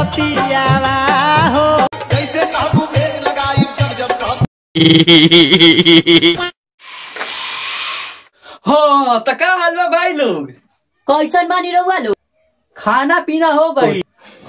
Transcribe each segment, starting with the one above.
पियावा हो जैसे काबू भेड़ लगाई जब जब काबू हो तो का हाल बा भाई लोग कैसन बानी रहुआ लोग खाना पीना हो गई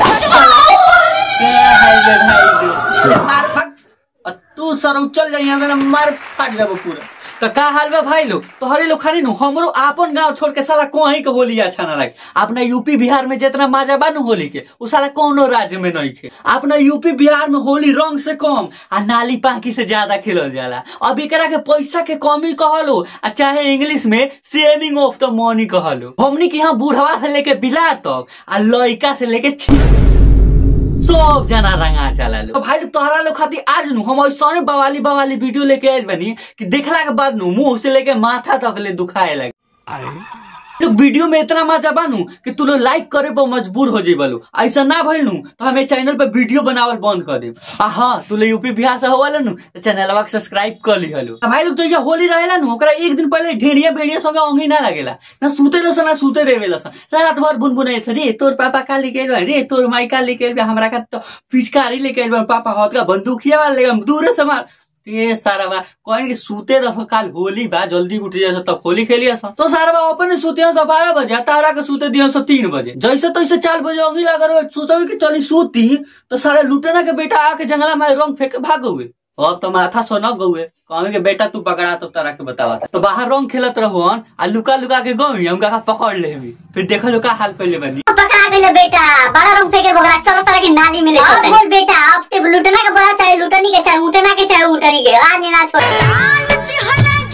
क्या हाल बा भाई लोग मार फक अ, तू सर चल जाई यहाँ से मार फाट जाबो पूरा तो का हाल बा भाई लोग तोहरे लोग खाली नु हमरो आपन गांव छोड़ के साला कोही के होली अच्छा ना लगे अपना यूपी बिहार में जितना मजा बा नु होली के उ साला कोनो राज्य में नहीं खे अपना यूपी बिहार में होली रंग से कम आ नाली पाकी से ज्यादा खेलल जाला अब एकरा के पैसा के कमी कहलो आ चाहे इंग्लिश में सेविंग ऑफ द मनी कहलो हमनी के यहाँ बूढ़वा से लेके बिला तक आ लड़का से लेके छी सब जना रंगा चला लो भाई लोग तोहरा लोग खातिर आज नु हम ऐसा बवाली बवाली वीडियो लेके आयल बनी कि देखला के बाद नु मुंह से लेके माथा तक ले दुखाए लगे तो वीडियो में इतना मजा बानू कि तू लोग लाइक करे पर मजबूर हो जेबलू ऐसा ना भइल नु तो हमें चैनल पे वीडियो बनावल बंद कर देब आ हाँ तू लोग यूपी बिहार से होवल नु तो चैनलवा के सब्सक्राइब कर ली हलो भाई लोग जो ये होली रहेला नु ओकरा एक दिन पहले ढेड़िया बेड़िया संगे ओंगी ना लगेला ना सूते लो ना सूते रहेला सन रात भर बुनबुने से रे तोर पापा का लेके आइल बा, रे तोर माई का लेके आइल बा, हमरा का तो पिचकारी लेके आइल बा, पापा हाथ का बंदूकिया वाला लेके दूर से मार ये सारा बा कहन कि सूते रहो काल होली बा जल्दी उठ जाए तब होली खेलिए तो सारा बा अपने सूते से बारह बजे आ तारा के सूते दियो से तीन बजे जैसे तैसे चार बजे अंगी लगा रहे सूते कि चली सूती तो सारा लुटेना के बेटा आके जंगला में रंग फेंक भाग हुए अब तो माथा सोना गौए कहने के बेटा तू पकड़ा तो तारा के बतावा तो बाहर रंग खेलत रहो आ लुका लुका के गई हम का पकड़ ले फिर देखो लो का हाल कर बनी पकड़ा गइले बेटा बड़ा रंग फेंके बगला चलो तारा के नाली में ले चलते बोल बेटा अब ते लुटना के बड़ा चाहे लुटनी के चाहे उठना के चाहे उठनी के आज ना छोड़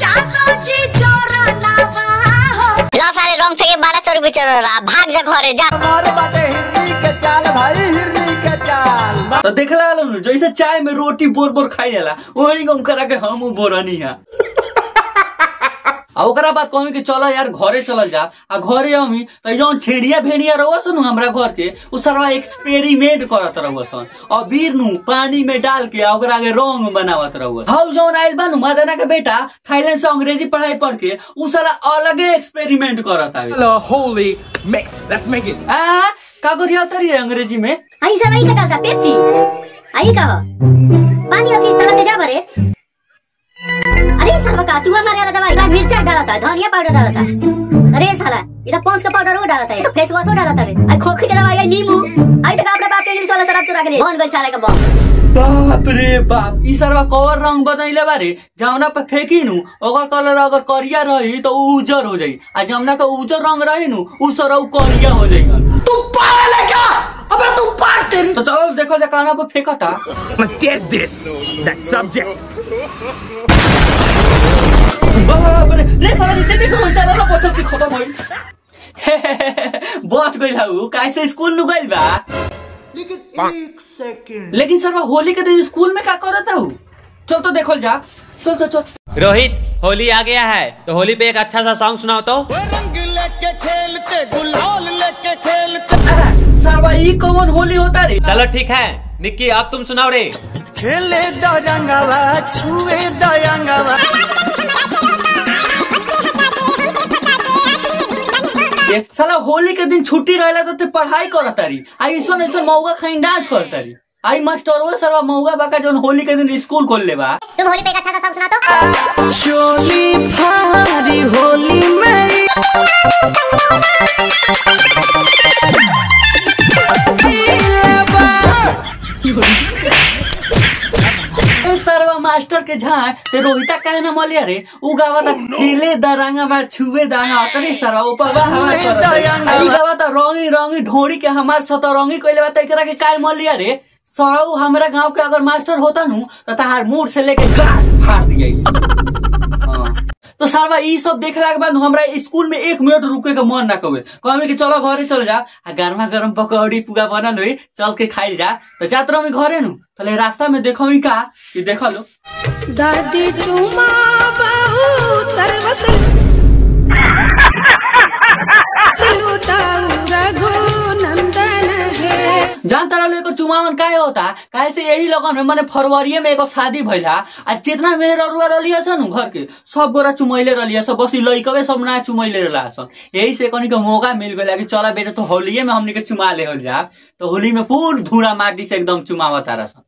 लो सारे रंग फेंके बारह सौ रुपये चल रहा भाग जा घरे जा हमारे बाटे हिरनी के चाल भाई हिरनी के चाल तो देखला नु जैसे चाय में रोटी बोर बोर खाई जाला वही गम करा के हम बोरनी है आ ओकरा बाद कहमी कि चलो यार घरे चलल जा आ घरे हमी तो जौन छेड़िया भेड़िया रहो सन हमरा घर के उ सरवा एक्सपेरिमेंट करत रहो सन अबीर नु पानी में डाल के आ ओकरा के रंग बनावत रहो हाउ जौन आइल बा नु मदना के बेटा थाईलैंड से अंग्रेजी पढ़ाई पढ़ के उ सारा अलगे एक्सपेरिमेंट करत आवे Hello, holy mix. Let's make it. आ का करिया तरी अंग्रेजी में आई सब आई का डालता पेप्सी आई का हो? पानी ओके चलते जा बरे अरे साला का चूहा मारे वाला दवाई लाल मिर्चा डाला था धनिया पाउडर डाला था अरे साला इधर पहुंच का पाउडर वो डाला था तो फेस वॉश वो डाला था रे आई खोखी के दवाई आई नींबू आई तक अपने बाप के इंग्लिश वाला शराब चुरा के लिए कौन गल साला का बम बाप रे बाप ई सरवा कवर रंग बनैले बारे जौना पे फेंकी नु ओकर कलर अगर करिया रही तो उ उजर हो जाई आ जौना का उजर रंग रही नु उ सरौ करिया हो जाई तू पागल है क्या अबे तू पागल तेरी तो चलो देखो जा काना पे फेंकता I'm gonna test this. That subject. बाप रे ले साला नीचे देखो उल्टा वाला पत्थर के खत्म होई बच गइल हउ कैसे स्कूल नु गइल बा लेकिन एक सेकंड लेकिन सरवा होली के दिन स्कूल में का करत हउ चल तो देखल जा चल चल चल रोहित होली आ गया है तो होली पे एक अच्छा सा सॉन्ग सुनाओ तो रंग लेके खेलते गुलाल लेके खेलते अरे, सरवा ई कौन होली होता रे चलो ठीक है निक्की अब तुम सुनाओ रे खेले दरंगवा छुए दयंगवा ये साला होली के दिन छुट्टी रहेला तो ते पढ़ाई करत तारी आई ऐसन ऐसन मौका खाई डांस करत तारी आई मास्टर वो सरवा मौका बाका जोन होली के दिन स्कूल खोल ले बा तुम होली पे एक अच्छा सा सॉन्ग सुना तो चोली फारी होली मेरी ए सरवा मास्टर के झाय ते रोहिता काहे ना मलिया रे उ गावा ता खेले दरंगा बा छुए दांगा अतरे सरवा ऊपर बा हवा करत आई गावा ता रंगी रंगी ढोड़ी के हमार सतरंगी कइले बा त एकरा के काहे मलिया रे सरऊ हमरा गांव के अगर मास्टर होता नु तो ताहार मूड से लेके गाल फाड़ दिया हाँ। तो सरवा ई सब देखला के बाद नु हमरा स्कूल में एक मिनट रुके के मन ना कबे कहमे कि चलो घरे चल जा आ गरमा गरम पकौड़ी पुगा बनल होई चल के खाइल जा तो जात रहो घरे नु तले रास्ता में देखो का कि देख लो दादी चुमा बाहू सर्वस रघु नंदन है जान तारा लोग चुमावन काहे होता काहे से यही लगन में माने फरवरी में एगो शादी भइला आ जितना मेहर रुआ रलिया सन घर के सब गोरा चुमैले रलिया सब बस ई लइकवे सब ना चुमैले रहला सन यही से कनी के मौका मिल गइला कि चला बेटा तो होलिये में हमनी के चुमा ले हो जा तो होली में फुल धूरा माटी से एकदम चुमावा तारा सन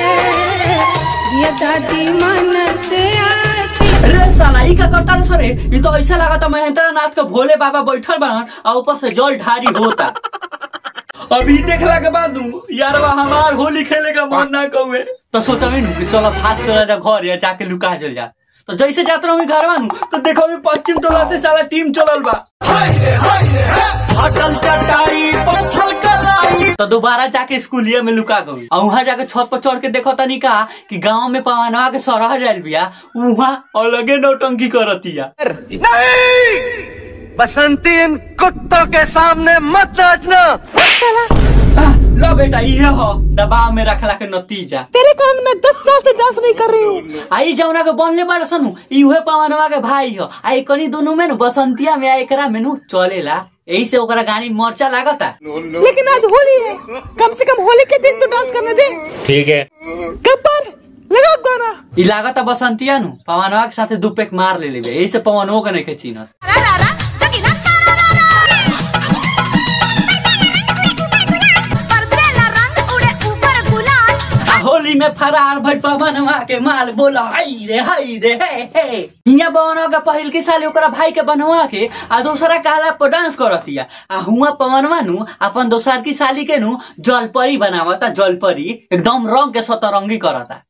ये दादी मन से आसी रे साला ई का करता रे सरे ई तो ऐसा लगा था महेंद्र नाथ के भोले बाबा बैठल बहन और ऊपर से जल ढारी होता अभी देखला के बाद नु यार हमार होली खेले का मन ना कहुए तो सोचा नु कि चलो भाग चला जा घर या जाके लुका चल जा तो जैसे जात रहो घर नु तो देखो मी पश्चिम टोला से साला टीम चलल बा अटल चटाई पत्थर कलाई तो दोबारा जाके स्कूलिया में लुका गई और वहां जाके छत पर चढ़ के देखो तनी का कि गांव में पवनवा के सरह जाइल बिया वहां अलगे नौटंकी करतिया बसंती इन कुत्तों के सामने मत नाचना आह, लो बेटा ये हो दबाव में रखला के नतीजा तेरे कान में दस साल से डांस नहीं कर रही हूँ आई जौना के बनले बाड़ सनु इहे पवनवा के भाई हो आई कनी दोनों में नु बसंतिया में आ एकरा में नु चलेला यही से ओकरा गाड़ी मर्चा लागता लेकिन आज होली है कम से कम होली के दिन तो डांस करने दे ठीक है गब्बर लगा गाना ई लागता बसंतिया नु पवनवा के साथे दू पेक मार ले लेबे यही से पवनवो के नहीं के चिन्हत आ होली में फरार भई पवनवा के माल बोला हाय रे हाय रे हे हे हिया पवनवा के पहिल के साल ओकरा भाई के बनवा के आ दूसरा काला पर डांस करतिया आ हुआ पवनवा नु अपन दोसर की साली के नु जलपरी बनावता जलपरी एकदम रंग के सतरंगी करता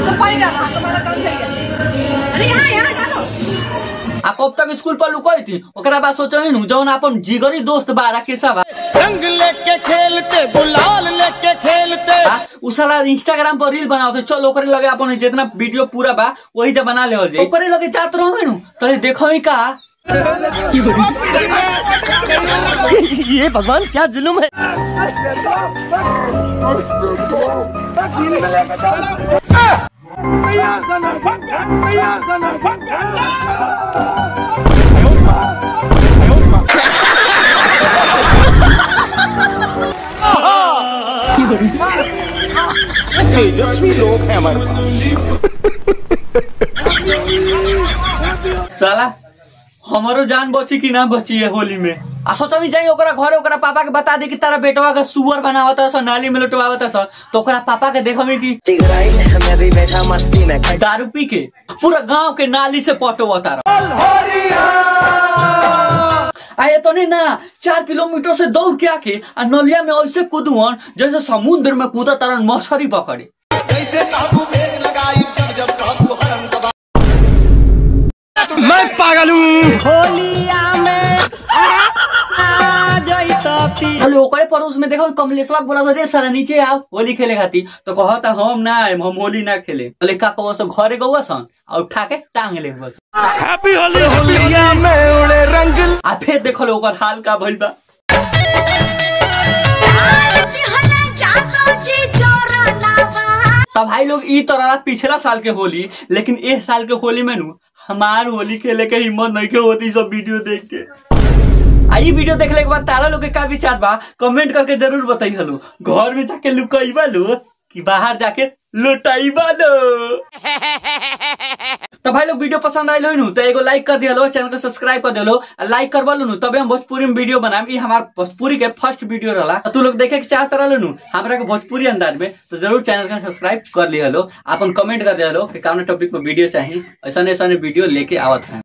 आ कब तक स्कूल पर लुकोई थी ओकरा बाद सोचनी नु जौन अपन जिगरी दोस्त बा राकेशा बा रंग लेके खेलते गुलाल लेके खेलते आ, उ साला इंस्टाग्राम पर रील बनाओ चल ओकरे लगे अपन जितना वीडियो पूरा बा वही जब बना ले हो जाए ओकरे लगे जात रहो नु तो देखो ही का ये भगवान क्या जुलुम है साला हमारो जान बची कि ना बची है होली में आ सोचमी जाई ओकरा घरे ओकरा पापा के बता दे कि तारा बेटवा का सुअर बनावता स नाली में लुटवावता स तो ओकरा पापा के देखमी कि मैं भी बैठा मस्ती में दारू पी के पूरा गांव के नाली से पटवता रहा आए तो नहीं ना चार किलोमीटर से दौड़ के आके आ नलिया में ऐसे कूदुअन जैसे समुद्र में कूदा तरन मछली पकड़े कैसे काबू में लगाई जब जब काबू हरम दबा मैं पागल हूँ हेलो ओकरे पड़ोस में देखो कमलेश्वर बोला था रे सारा नीचे आओ होली खेले खाती तो कहता हम ना आए हम होली ना खेले बोले का कहो सब घरे गौआ सन और उठा के टांग ले बस होलिया में उड़े रंग आ फिर देखो लो ओकर हाल का भइल बा तब भाई लोग ई तो रहा पिछला साल के होली लेकिन इस साल के होली में नु हमार होली खेले के हिम्मत नहीं के होती सब वीडियो देख के आ ई वीडियो देखले के बाद तारा लोग के का विचार बा कमेंट करके जरूर बताई हलो घर में जाके लुकाईबा लो कि बाहर जाके लुटाईबा लो तो भाई लोग वीडियो पसंद आयल हो तो एगो लाइक कर दिया चैनल को सब्सक्राइब कर दिलो लाइक करवा लो तबे हम भोजपुरी में वीडियो बनाएम ई हमार भोजपुरी के फर्स्ट वीडियो रहा तो तू लोग देखे के चाहत रहा नु हमरा के भोजपुरी अंदाज में तो जरूर चैनल का सब्सक्राइब कर लिया लो अपन कमेंट कर दिया लो कि कौन टॉपिक पर वीडियो चाहिए ऐसा ऐसा वीडियो लेके आवत है